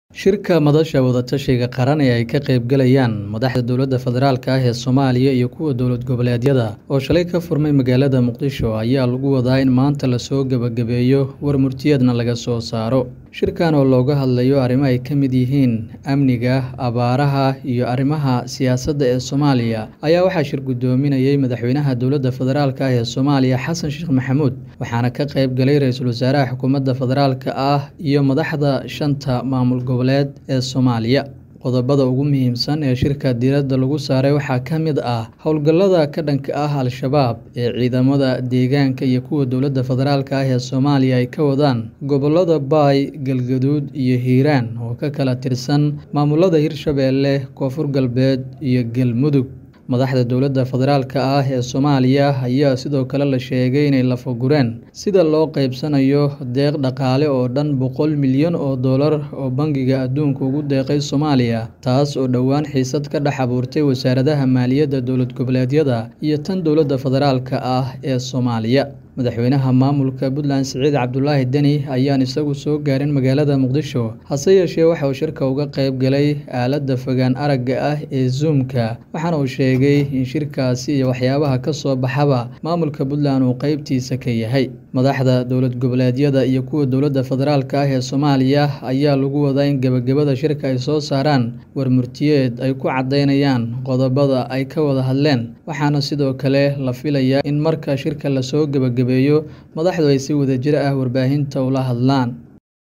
Shirka madasha wada-tashiga qaran ee ay ka qaybgalayaan madaxda dowladda federaalk ah ee Soomaaliya iyo kuwa dowlad goboleedyada oo shalay ka furmay magaalada Muqdisho ayaa lagu wadaa in maanta lasoo gabagabeeyo war murtiyeedna laga soo saaro. Shirkan oo looga hadlayo arrimo ay ka mid yihiin amniga, abaaraha, iyo arrimaha siyaasadda ee Soomaaliya ayaa waxaa shir guddoominayay madaxweynaha dowladda federaalk ah ee Soomaaliya Xasan Sheekh Maxamuud waxaana ka qayb galay ra'iisul wasaaraha xukuumadda federaalk ah iyo madaxda shanta maamul goboleed ee Soomaaliya. Qodobada ugu muhiimsan ee shirka diiradda lagu saaray waxaa ka mid ah howlgallada ka dhanka ah Al-shabaab ee ciidamada deegaanka iyo kuwa dowladda federaalk ah ee Soomaaliya ay ka wadaan gobollada Baay, Galgaduud iyo Hiiraan oo ka kala tirsan maamulada Hirshabelle, Koonfur Galbeed iyo Galmudug. Madaxda dowladda federaalk ah ee Soomaaliya ayaa sidoo kale la sheegay inay lafagureen sida loo qaybsanayo deeq dhaqaale oo dhan boqol milyan oo dollar oo Bangiga Adduunka ugu deeqay Soomaaliya, taas oo dhowaan xiisad ka dhex abuurtay wasaaradaha maaliyadda dowlad goboleedyada iyo tan dowladda federaalk ah ee Soomaaliya. Madaxweynaha maamulka Puntland Siciid Cabdulaahi Deni ayaan isagu soo gaarin magaalada Muqdisho, hase yeeshee waxa uu shirka uga qayb galay aaladda fogaan aragga ah ee Zoom-ka, waxaana uu sheegay in shirkaasi iyo waxyaabaha ka soo baxaba maamulka Puntland uu qaybtiisa ka yahay. Madaxda dowlad goboleedyada iyo kuwa dowladda federaalk ah ee Soomaaliya ayaa lagu wadaa in gabagabada shirka ay soo saaraan war murtiyeed ay ku caddeynayaan qodobada ay ka wada hadleen, waxaana sidoo kale la filayaa in marka shirka lasoo gabagabeeyo madaxdu ay si wadajir ah warbaahinta ula hadlaan.